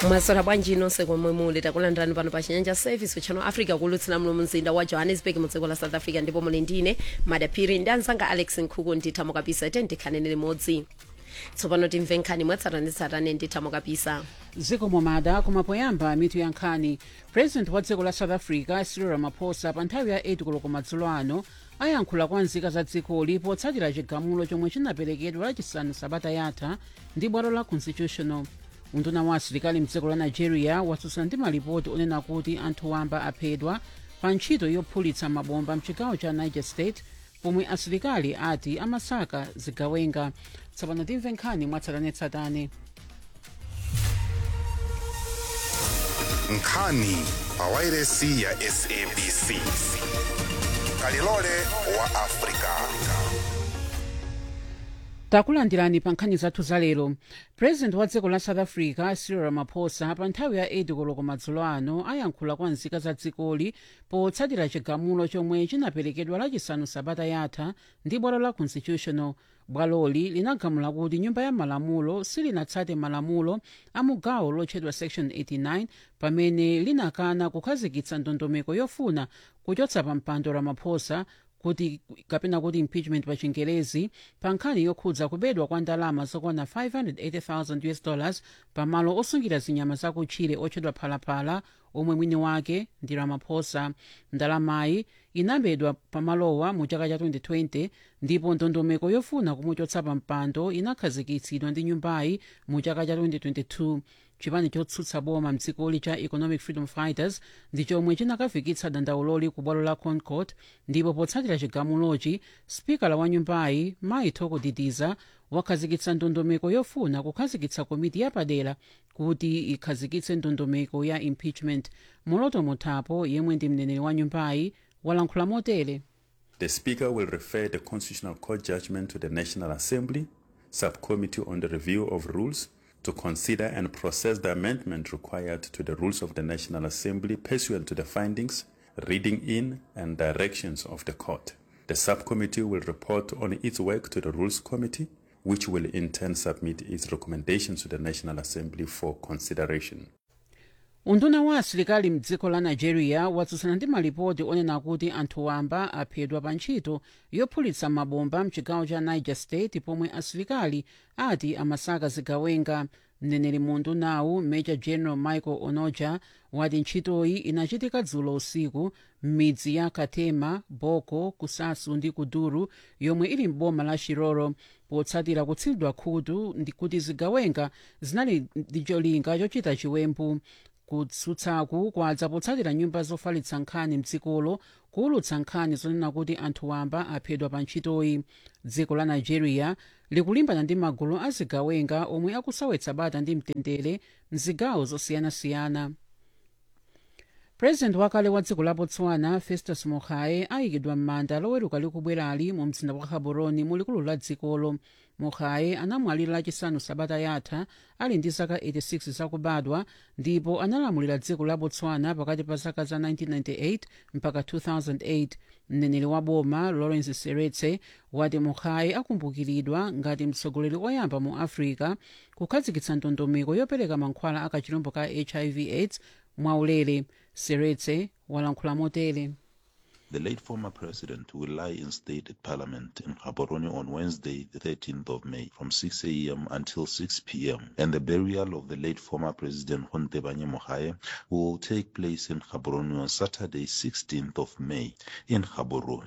mwasora bwanji nonse komwe muli takulandirani pano pa chinyanja service channel africa kulutsira mlo mzinda wa johannesburg mu dziko la south africa ndipo muli ndine madaphiri ndi anzanga alex nkhuku ndithamo kapisa ite ndikhanene limodzi tsopano timve nkhani mwatsatanetsatane ndithamo kapisa zikomo mada kumapoyamba mitu ya nkhani president wa dziko la south africa cyril ramaphosa pa nthawi ya 8 koloko madzulo ano ayankhula kwa nzika za dzikoli potsatira chigamulo chomwe chinaperekedwa lachisanu sabata yatha ndi bwalo la constitutional unduna wa asilikali mdziko la nigeria watsutsana ndi malipoti onena kuti anthu wamba aphedwa pa ntchito yophulitsa mabomba mchigawo cha niger state pomwe asilikali ati amasaka zigawenga tsopano timve nkhani mwatsatanetsatane nkhani pa wairesi ya sabc kalilole wa afrika takulandirani pa nkhani zathu zalero president wa dziko la south africa cyril ramaphosa pa nthawi ya 8 koloko madzulo ano ayankhula kwa nzika za dzikoli potsatira chigamulo chomwe chinaperekedwa lachisanu sabata yatha ndi bwalo la constitutional bwaloli linagamula kuti nyumba ya malamulo silinatsate malamulo a mugawo lotchedwa section 89 pamene linakana kukhazikitsa ndondomeko yofuna kuchotsa pa mpando ramaphosa kuti kapena kuti impeachment pa chingerezi pa nkhani yokhudza kubedwa kwa ndalama zokwana 580,000 us dollars pamalo osungira zinyama zakutchire otchedwa phalaphala omwe mwini wake ndi ramaphosa ndalamayi inabedwa pamalowa mu chaka cha 2020 ndipo ndondomeko yofuna kumuchotsa pa mpando inakhazikitsidwa ndi nyumbayi mu chaka cha 2022 chipani chotsutsa boma mdzikoli cha economic freedom fighters ndi chomwe chinakafikitsa dandauloli ku bwalo la concord ndipo potsatira chigamulochi spikala wa nyumbayi maithoko didiza wakhazikitsa ndondomeko yofuna kukhazikitsa komiti yapadera kuti ikhazikitse ndondomeko ya impeachment moloto muthapo yemwe ndi mneneri wa nyumbayi walankhula motere The Speaker will refer the Constitutional Court judgment to the National Assembly Subcommittee on the Review of Rules to consider and process the amendment required to the rules of the National Assembly pursuant to the findings, reading in, and directions of the court. The subcommittee will report on its work to the Rules Committee, which will in turn submit its recommendations to the National Assembly for consideration. unduna wa asilikali mdziko la nigeria watsutsana ndi malipoti onena kuti anthu wamba aphedwa pa ntchito yophulitsa mabomba mchigawo cha niger state pomwe asilikali ati amasaka zigawenga mneneri mu undunawu major general michael onoja wati ntchitoyi inachitika dzulo usiku m'midzi ya katema boko kusasu ndi kuduru yomwe ili m'boma la shiroro potsatira kutsidwa khutu ndi kuti zigawenga zinali ndi cholinga chochita chiwembu kutsutsaku kwadza potsatira nyumba zofalitsa nkhani mdzikolo kuwulutsa nkhani zonena kuti anthu wamba aphedwa pa ntchitoyi dziko la nigeria likulimbana ndi magulu azigawenga omwe akusawetsa bata ndi mtendere mzigawo zosiyanasiyana purezidenti wakale wa dziko la botswana festus mogae ayikidwa m'manda loweruka likubwerali mu mzinda wa gaborone mu likulu la dzikolo mogae anamwalira lachisanu sabata yatha ali ndi zaka 86 zakubadwa ndipo analamulira dziko la botswana pakati pa zaka za 1998 mpaka 2008 mneneri wa boma lawrence seretse wati mogae akumbukiridwa ngati mtsogoleri oyamba mu africa kukhazikitsa ndondomeko yopereka mankhwala akachirombo ka hiv aids mwaulere seretse walankhula motere The late former president will lie in state at Parliament in Gaborone on Wednesday, the 13th of May, from 6 a.m. until 6 p.m. And the burial of the late former president Hontebanye Mogae will take place in Gaborone on Saturday, 16th of May, in Gaborone.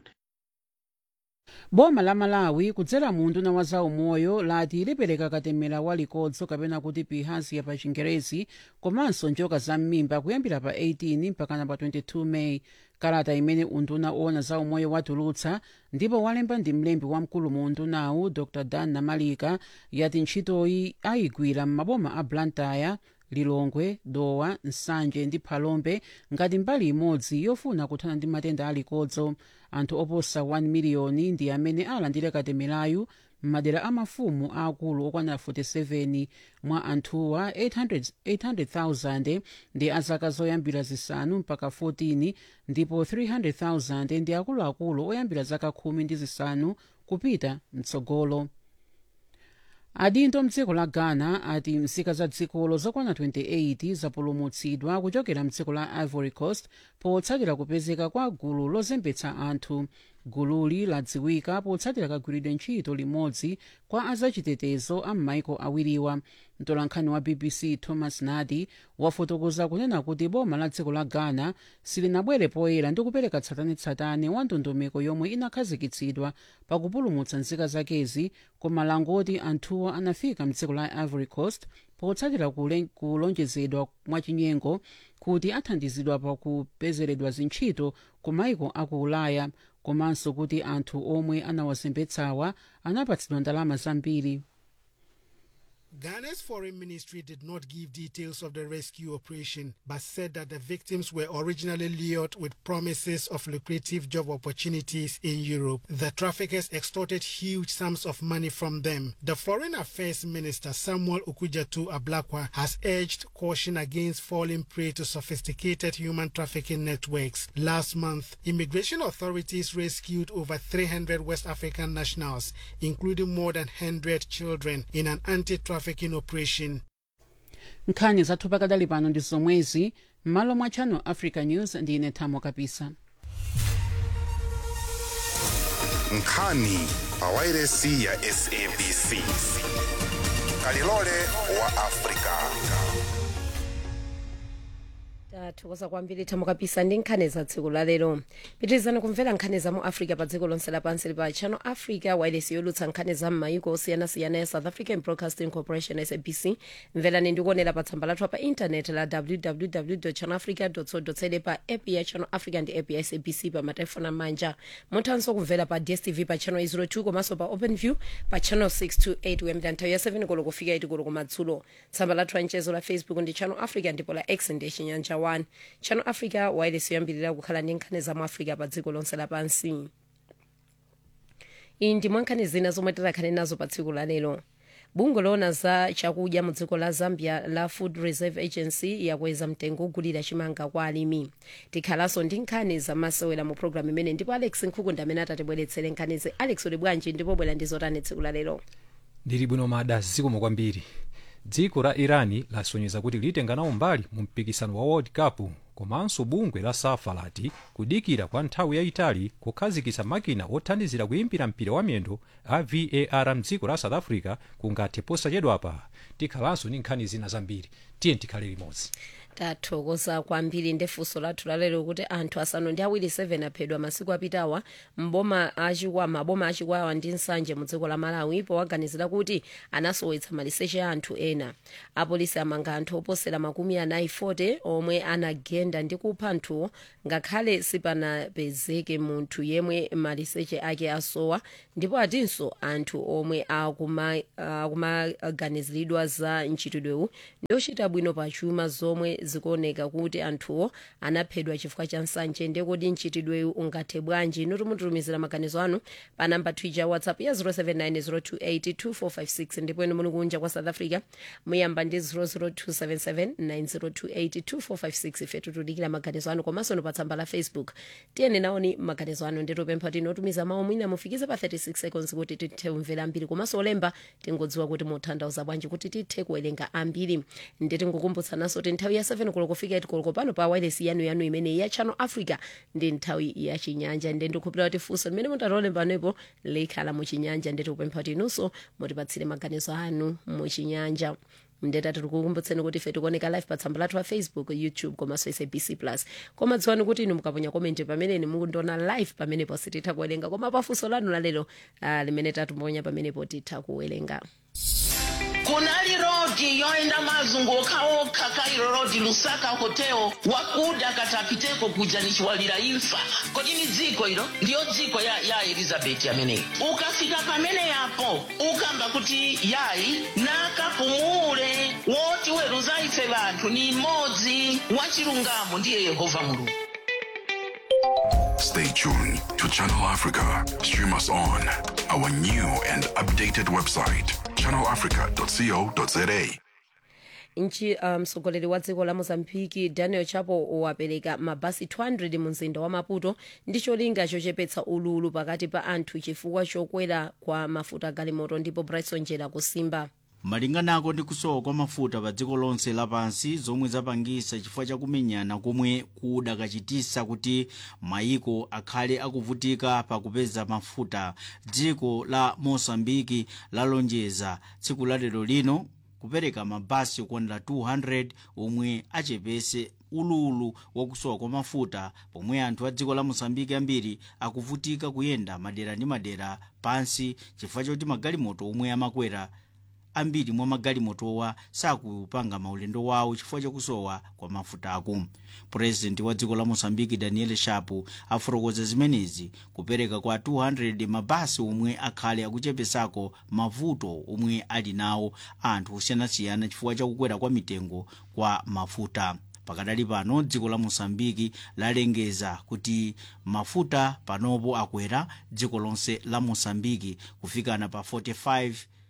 boma la malawi kudzera mu unduna wa zaumoyo lati lipereka katemera walikodzo kapena kuti pihaziya pa chingerezi komanso njoka za m'mimba kuyambira pa 18 mpakana pa 22 meyi kalata imene unduna owona zaumoyo watulutsa ndipo walemba ndi mlembi wamkulu mu undunawu dr dan namalika yati ntchitoyi ayigwira m'maboma a blantyre lilongwe dowa nsanje ndi phalombe ngati mbali imodzi yofuna kuthana ndi matenda alikodzo anthu oposa 1 miliyoni ndi amene alandire katemerayu m'madera a mafumu aakulu okwana 47 mwa anthuwa 800 800,000 ndi azaka zoyambira zisanu mpaka 14 ndipo 300,000 ndi akuluakulu oyambira zaka khumi ndi zisanu kupita mtsogolo adindo mdziko la ghana ati nzika za dzikolo zokwana 28 zapulumutsidwa kuchokera mdziko la ivory coast potsatira kupezeka kwa gulu lozembetsa anthu gululi ladziwika potsatira kagwiridwe ntchito limodzi kwa azachitetezo a m'maiko awiriwa mtolankhani wa bbc thomas nadi wafotokoza kunena kuti boma la dziko la ghana silinabwere poyera ndi kupereka tsatanetsatane wa ndondomeko yomwe inakhazikitsidwa pakupulumutsa nzika zakezi koma langoti anthuwo anafika mdziko la ivory coast potsatira kule- kulonjezedwa mwachinyengo kuti athandizidwa pakupezeredwa zintchito ku maiko aku ulaya komanso kuti anthu omwe anawazembetsawa anapatsidwa ndalama zambiri Ghana's foreign ministry did not give details of the rescue operation, but said that the victims were originally lured with promises of lucrative job opportunities in Europe. The traffickers extorted huge sums of money from them. The Foreign Affairs Minister Samuel Okujatu Ablakwa has urged caution against falling prey to sophisticated human trafficking networks. Last month, immigration authorities rescued over 300 West African nationals, including more than 100 children, in an anti-trafficking operation. nkhani zathu pakadali pano ndi zomwezi m'malo mwa channel africa news ndine thamo kapisa nkhani pawairesi ya sabc kalilole wa afrika tathokoza kwambiri thamo kapisa ndi nkhani za tsiku la lero pitirizani kumvera nkhani za mu africa pa dziko lonse lapansi lipa channel africa wireless yolutsa nkhani za m'mayiko osiyanasiyana ya south african broadcasting corporation sabc mverani ndikuonera pa tsamba lathu pa intaneti la www channel africa co za pa app ya channel africa ndi app ya sabc pa matelefoni amanja muthanso kumvera pa dstv pa channel 02 komanso pa openview pa channel 628 kuyambira nthawi ya 7 koloko kufika 8 koloko kumadzulo tsamba lathu la mchezo la facebook ndi channel africa ndipo la x ndi chinyanja 1 channel africa wireless yoyambirira kukhala ndi nkhani za mu africa pa dziko lonse lapansi iyi ndi mwankhani zina zomwe tikhale nazo pa tsiku la lero bungwe loona za chakudya mu dziko la zambia la food reserve agency yakweza mtengo ogulira chimanga kwa alimi tikhalanso ndi nkhani zamasewera mu programu imene ndipo alex nkhukunda amene atatibweretsere nkhanizi alex uli bwanji ndipo bwera ndi zotani tsiku la lero ndili bwino mada zikomo kwambiri dziko la irani lasonyeza kuti litenga nawo mbali mu mpikisano wa world cup komanso bungwe la safa lati kudikira kwa nthawi yayitali kukhazikitsa makina othandizira kuyimbira mpira wa miyendo a var mdziko la south africa kungathe posachedwapa tikhalanso ndi nkhani zina zambiri tiye tikhale limodzi tathokoza kwambiri ndefunso lathu lalero kuti anthu asanu ndi awiri 7 aphedwa masiku apitawa mboma achikwawa maboma achikwawa ndi nsanje mu dziko la malawi powaganizira kuti anasowetsa maliseche a anthu ena apolisi amanga anthu oposera makumi anayi 40 omwe anagenda ndi kupha anthuwo ngakhale sipanapezeke munthu yemwe maliseche ake asowa ndipo atinso anthu omwe akumaganiziridwa akuma za mchitidwewu ndi ochita bwino pa chuma zomwe zikuoneka kuti anthuwo anaphedwa chifukwa cha nsanje ndekodi mchitidwewu ungathe bwanji inu timutumizira maganizo anu pa namba twitter whatsapp ya 0790282456 ndipo inu muli kunja kwa south africa muyamba ndi 0027790282456 ife tutudikira maganizo anu komanso pa tsamba la facebook tiyeni naoni maganizo anu nditupempha tinotumiza mawu mwina mufikize pa 36 seconds kuti tithe kumvera ambiri komanso olemba tingodziwa kuti mutanthauza bwanji kuti tithe kuwerenga ambiri nditi ngukumbutsananso kuti nthawi ya 7 koloko kufika 8 koloko pano pa wireless yanu yanu imene ya channel africa ndi nthawi ya chinyanja ndi ndikukhulupirira kuti funso limene mutatolembanepo likhala muchinyanja nditi kupempha kuti inunso mutipatsire maganizo anu muchinyanja ndeta tikukumbutseni kuti ife tikuoneka live pa tsamba lathu la facebook youtube komanso sabc plus koma dziwani kuti inu mukaponya komenti pameneni mukundiona live pamenepo sititha kuwerenga koma pafunso lanu lalero uh, limene tatumbonya pamenepo titha kuwerenga kunali rodi yoenda mazunguka okha kairo rodi lusaka hotel wakuda katapiteko kuja nichiwalira imfa kodi ni dziko ilo ndiyo dziko ya, ya elizabeti ameneyi ukafika pamene yapo ukamba kuti yayi nakapumule woti weruza ife vanthu ni mmodzi wachilungamo ndiye yehova mulungu Stay tuned to Channel Africa. Stream us on our new and updated website, channelafrica.co.za. nchi mtsogoleri um, wa dziko la mozambiki daniel chapo wapereka mabasi 200 mu mzinda wa maputo ndi cholinga chochepetsa ululu pakati pa anthu chifukwa chokwera kwa mafuta galimoto ndipo bryson jela kusimba malinganako ndi kusowa kwa mafuta pa dziko lonse lapansi zomwe zapangisa chifukwa chakumenyana komwe kudakachitisa kuti mayiko akhale akuvutika pakupeza mafuta dziko la mosambiki lalonjeza tsiku la lero lino kupereka mabasi okwanira 200 omwe achepese ululu wakusowa kwa mafuta pomwe anthu a dziko la mosambiki ambiri akuvutika kuyenda madera ndi madera pansi chifukwa choti magalimoto omwe amakwera ambiri mwa magalimotowa sakupanga maulendo wawo chifukwa chakusowa kwa mafutako purezidenti wa dziko la mosambiki daniel shapu afotokoza zimenezi kupereka kwa 200 mabasi omwe akhale akuchepesako mavuto omwe ali nawo anthu osiyanasiyana chifukwa chakukwera kwa mitengo kwa mafuta pakadali pano dziko la mosambiki lalengeza kuti mafuta panopo akwera dziko lonse la mosambiki kufikana pa 45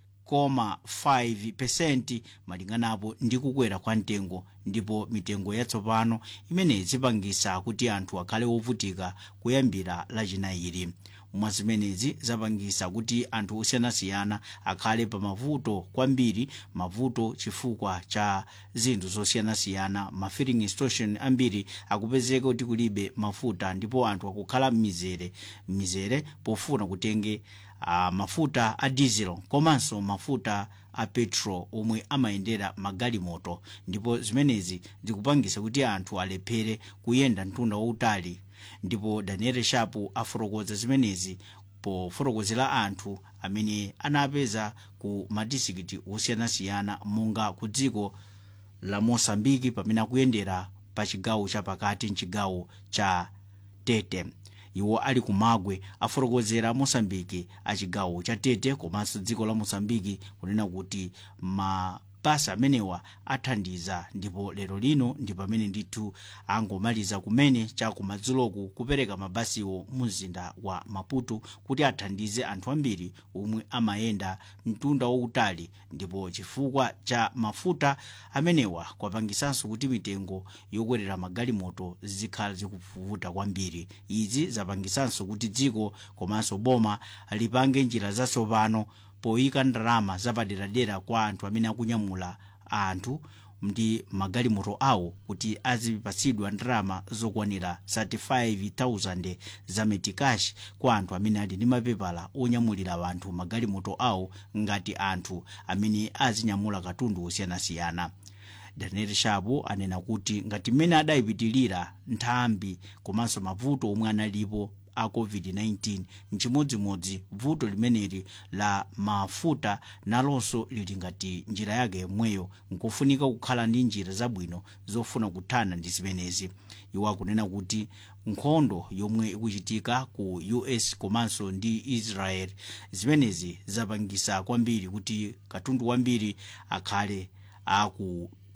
0.5 pesenti malinganapo ndi kukwera kwa mtengo ndipo mitengo yatsopano imene zipangisa kuti anthu akhale ovutika kuyambira lachinayiri mwa zimenezi zapangisa kuti anthu osiyanasiyana akhale pa mavuto kwambiri mavuto chifukwa cha zinthu zosiyanasiyana ma filling station ambiri akupezeka kuti kulibe mafuta ndipo anthu akukhala m'mizere m'mizere pofuna kutenge uh, mafuta a diesel komanso mafuta a petrol omwe amayendera magalimoto ndipo zimenezi zikupangisa kuti anthu alephere kuyenda mtunda wautali ndipo daniel shapu afotokoza zimenezi pofotokozera anthu amene anapeza ku madisikiti osiyanasiyana monga ku dziko la mosambiki pamene akuyendera pa chigawo chapakati mchigawo cha tete iwo ali kumagwe afotokozera mosambiki achigawo cha tete komanso dziko la mosambiki kunena kuti mabasi amenewa athandiza ndipo lero lino ndi pamene ndithu angomaliza kumene chakumadzuloku kupereka mabasiwo mu mzinda wa maputo kuti athandize anthu ambiri omwe amayenda mtunda wautali ndipo chifukwa cha mafuta amenewa kwapangisanso kuti mitengo yokwerera magalimoto zikhala zikuvuta kwambiri izi zapangisanso kuti dziko komanso boma lipange njira zatsopano poyika ndalama zapaderadera kwa anthu amene akunyamula anthu ndi magalimoto awo kuti azipatsidwa ndalama zokwanira 35,000 za metikashi kwa anthu amene ali ndi mapepala onyamulira anthu magalimoto awo ngati anthu amene azinyamula katundu osiyanasiyana daniel shapo anena kuti ngati mmene adayipitilira nthambi komanso mavuto omwe analipo a covid-19 nchimodzimodzi vuto limeneli la mafuta nalonso lili ngati njira yake yomweyo nkofunika kukhala ndi njira zabwino zofuna kuthana ndi zimenezi iwo akunena kuti nkhondo yomwe ikuchitika ku us komanso ndi israel zimenezi zapangisa kwambiri kuti katundu wambiri akhale aku